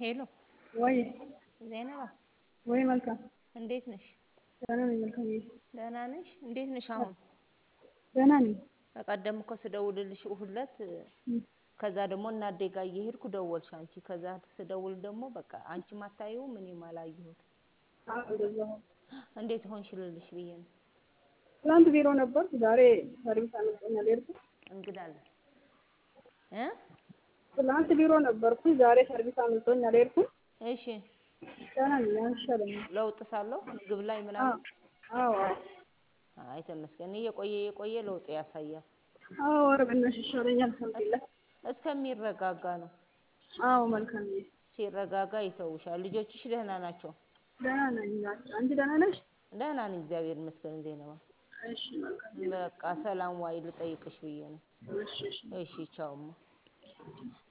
ሄሎ ወይ ዜነባ ወይ መልካም እንዴት ነሽ? ደህና ነኝ። መልካም ደህና ነሽ? እንዴት ነሽ አሁን? ደህና ነኝ። በቀደም እኮ ስደውልልሽ እሑድ ዕለት ከዛ ደግሞ እናዴ ጋር እየሄድኩ ደወልሽ አንቺ። ከዛ ስደውል ደግሞ በቃ አንቺም አታየውም እኔም አላየሁት። አዎ እንደዛ ነው። እንዴት ሆንሽ ልልሽ ብዬ ነው። ትናንት ቢሮ ነበርኩ። ዛሬ ሰርቪስ አመልጦኛል ሄድኩ። እንግዳ አለ እ ትናንት ቢሮ ነበርኩ። ዛሬ ሰርቪስ አመልጦኛል ሄድኩ። እሺ ደህና ነኝ። አይሻለኝም። ለውጥ ሳለው ምግብ ላይ ምናምን አዎ አዎ አይ ተመስገን። እየቆየ እየቆየ ለውጥ ያሳያል። አዎ ኧረ በእናትሽ ይሻለኛል። አልሐምዱሊላህ። እስከሚረጋጋ ነው። አዎ መልካም ነኝ። ሲረጋጋ ይተውሻል። ልጆችሽ ደህና ናቸው? ደህና ነኝ። አንቺ ደህና ነሽ? ደህና ነኝ እግዚአብሔር ይመስገን። ዜነባ እሺ መልካም በቃ ሰላም ዋይ ልጠይቅሽ ብዬ ነው። እሺ እሺ እሺ ቻውማ